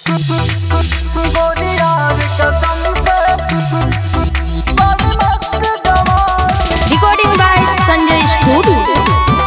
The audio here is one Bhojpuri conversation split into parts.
Recording by Sanjay Studio.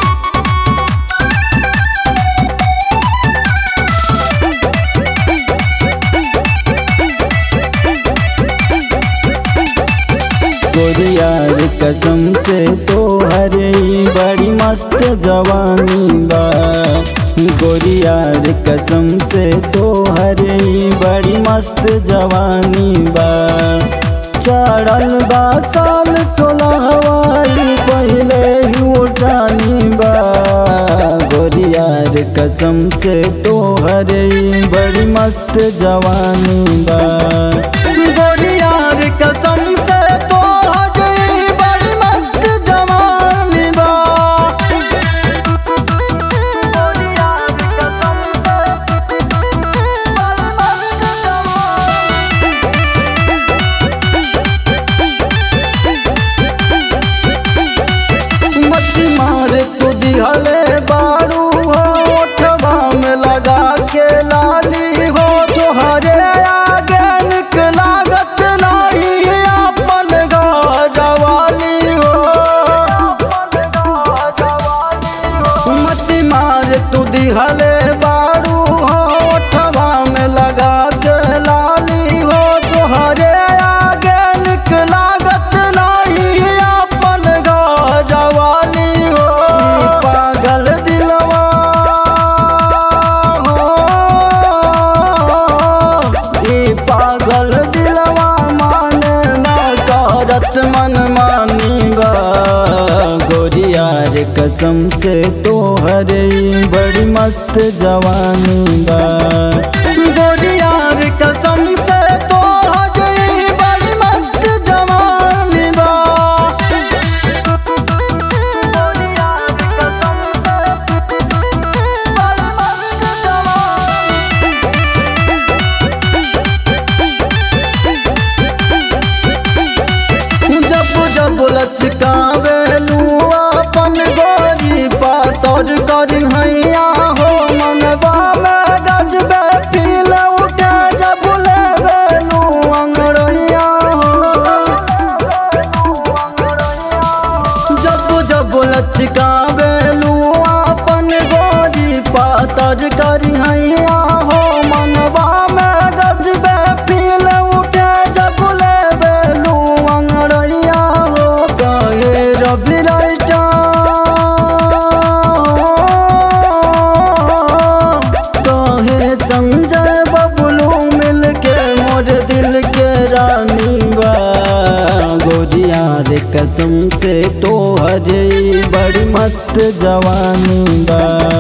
गोरियार कसम से तो हरे बड़ी मस्त जवानी बा गोरियार कसम से तो हरे बड़ी मस्त जवानी बा चढ़ल बा साल सोलहवाई पहले ही उठानी बा गोरियार कसम से तो हरे बड़ी मस्त जवानी बा गोरियार कसम से तो हरे बड़ी मस्त जवानी बा मत मारे तू दिहले बारू हो ओठवा में लगा के लाली हो तुहरे आगे निक लागत नहीं अपन गवाली हो मत मारे तू दिहले बारू हो ओठवा में लगा के लाली हो तुहरे आगे निक लागत नहीं अपन गवाली हो पागल दिलवा हो ई पागल दिलवा माने ना करत मन मानी बा गोरियार कसम से तो हरे बड़ी मस्त जवानी बा गोरियार कसम से तो हरे बड़ी मस्त जवानी बा जब जब लचकावेलू अपन गोरी पातर करी हैया हो मनवा में गजबे पील उठे जब लेवेलू अंगड़ैया हो जब जब लचकावेलू अपन गोरी पातर करी हैया हो मनवा में गजबे पील उठे जब लेवेलू अंगड़ैया हो कहे रवि राइटा कहे संजय बबलू मिल के मोर दिल के रानी बा गोरियार कसम से तो हरे बड़ी मस्त जवानी बा